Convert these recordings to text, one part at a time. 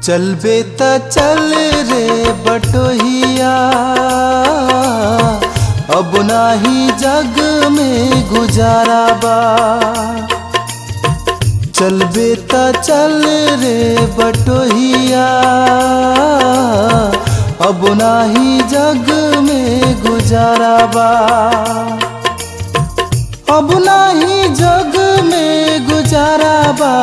चलबे त चल रे बटोहिया अब नाही जग में गुजारा बा चलबे त चल रे बटोहिया अब नाही जग में गुजारा बा अब नाही जग में गुजारा बा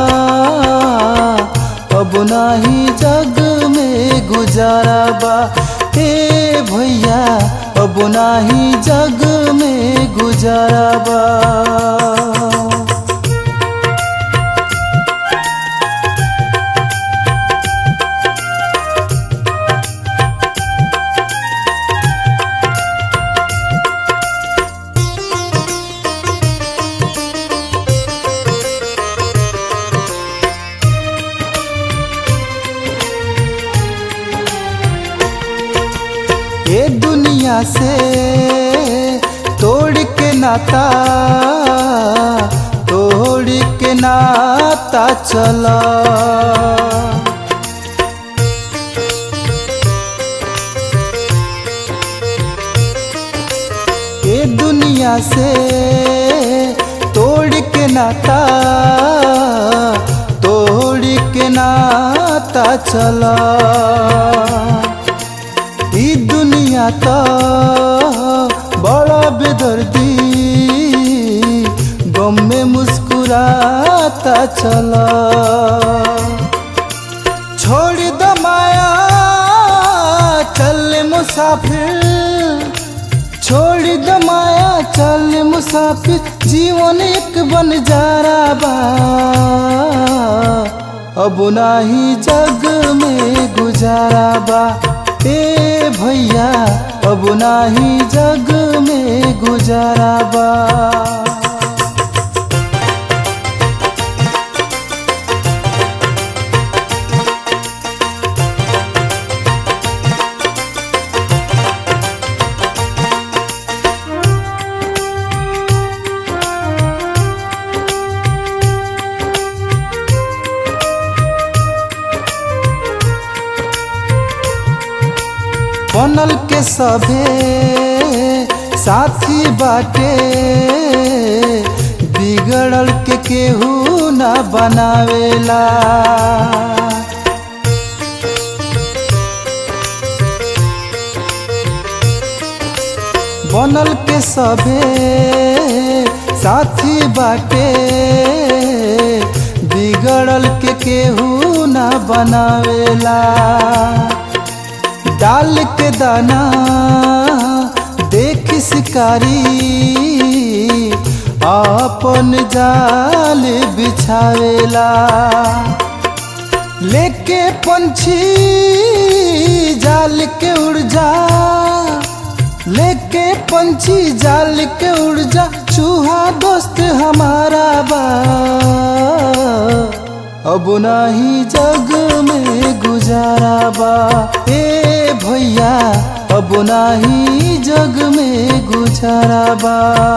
अब नाही जग में गुजारा बा हे भैया अब नाही जग में गुजारा बा ये दुनिया से तोड़ के नाता तोड़ के नाता चला ये दुनिया से तोड़ के नाता तोड़ के नाता चला ई दुनिया तो बड़ा बेदर्दी गम में मुस्कुराता चला छोड़ द माया चल मुसाफिर छोड़ द माया चल मुसाफिर जीवन एक बन जा रहा बा अब नाही जग में गुजारा बा ए भैया अब नाही जग में गुजारा बा बनल के सभे साथी बाटे बिगड़ल के केहू ना बनावेला बनल के सभे साथी बाटे बिगड़ल के केहू ना बनावेला डाल के दाना देख शिकारी अपन जाल बिछावेला लेके पंछी जाल के उड़ जा लेके पंछी जाल के उड़ जा चूहा दोस्त हमारा बा अब नाही जग में गुजारा बा ए भैया अब नाही जग में गुजारा बा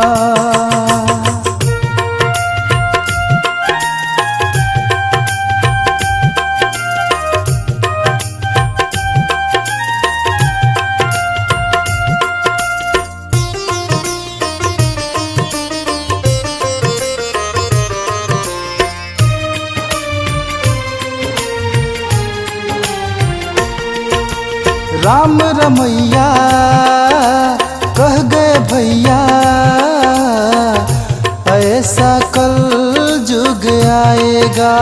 राम रमैया कह गए भैया ऐसा कल जुग आएगा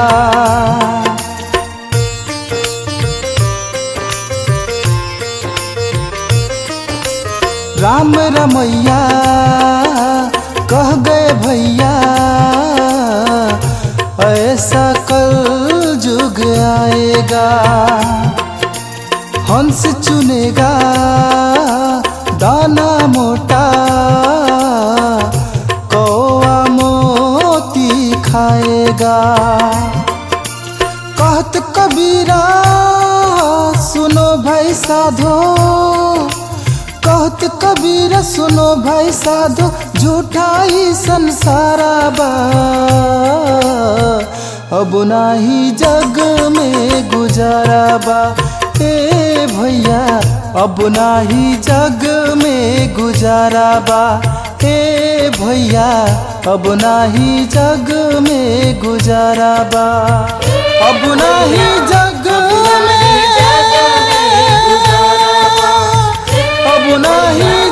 राम रमैया कह गए भैया ऐसा कल जुग आएगा हंस चुनेगा दाना मोटा कौआ मोती खाएगा कहत कबीरा सुनो भाई साधो कहत कबीर सुनो भाई साधो झूठा ही संसारा बा अब नाही जग में गुजारा बा ए भैया अब नाही जग में गुजारा बा ए भैया अब नाही जग में गुजारा बा अब नाही जग में अब नाही